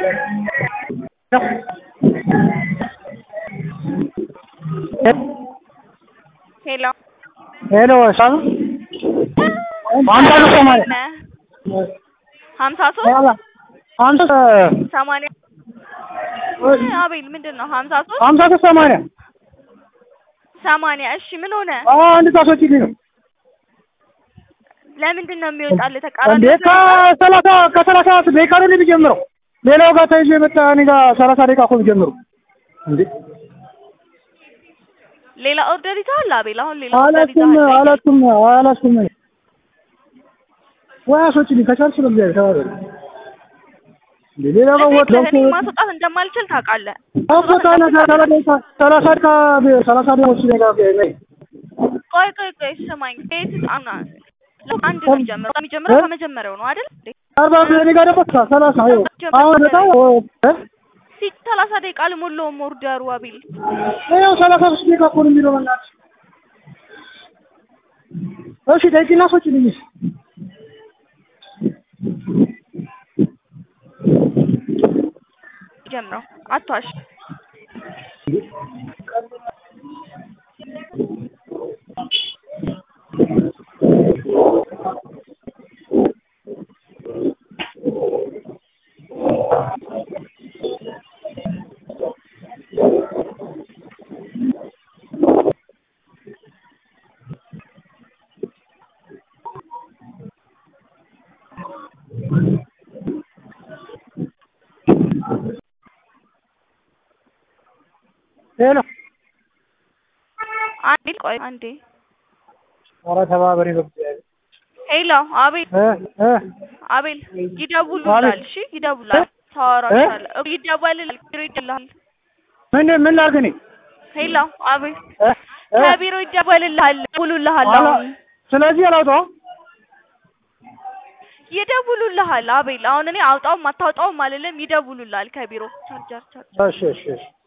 ሄሎ ሄሎ ሰላም ሀምሳ ሶስት ሰማንያ ሀምሳ ሶስት ሀምሳ ሰማንያ አቤል ምንድን ነው ሀምሳ ሶስት ሀምሳ ሶስት ሰማንያ ሰማንያ እሺ ምን ሆነ አንድ ታስወጪልኝ ነው ለምንድን ነው የሚወጣልህ ተቃራኒ እንዴ ከሰላሳ ከሰላሳ ደቂቃ ነው የሚጀምረው ሌላው ጋር ተይዞ የመጣ እኔ ጋር ሰላሳ ደቂቃ እኮ የሚጀምረው እንዴ ሌላ ኦርደር ይዘሃል አቤል አሁን ሌላ ኦርደር አላስኩም ይዘሃል አላስኩም አላስኩም ወይ አስወጪልኝ ከቻልሽ በእግዚአብሔር ተባበሪ እንዴ ሌላ ጋር ወጥ እኔ ማስወጣት እንደማልችል ታውቃለህ አቦታ ነገር ሰላሳ ደቂቃ ሰላሳ ደቂቃ ሰላሳ ደቂቃ ወስደህ ጋር ነይ ቆይ ቆይ ቆይ ስማኝ ቤት አና አንድ ነው የሚጀምረው የሚጀምረው ከመጀመሪያው ነው አይደል እንዴ አርባ እኔ ጋር ደግሞ ሰላሳ ይኸው አሁን በጣም እ ሲ ሰላሳ ደቂቃ አልሞላውም ኦርደሩ አቤል ይኸው ሰላሳ ሶስት ደቂቃ እኮ ነው የሚለው በእናትሽ እሺ ደቂቃ አስወጪልኝ እሺ ጀምረው አትዋሽ ሄሎ አንዴ ቆይ አንዴ ኧረ ተባበሪ በእግዚአብሔር ሄሎ አቤል እ እ አቤል ይደውሉላል እሺ ይደውላል ታወራሻለህ ይደወልልሃል ቢሮ ይደውልልሃል ምን ምን ላድርግ እኔ ሄሎ አቤል እ እ ከቢሮ ይደወልልሃል ይደውሉልሃል አላ- አሁን ስለዚህ አላውጣውም ይደውሉልሃል አቤል አሁን እኔ አውጣውም አታውጣውም አልልም ይደውሉልሃል ከቢሮ ቻርጀር ቻርጀር እሺ እሺ እሺ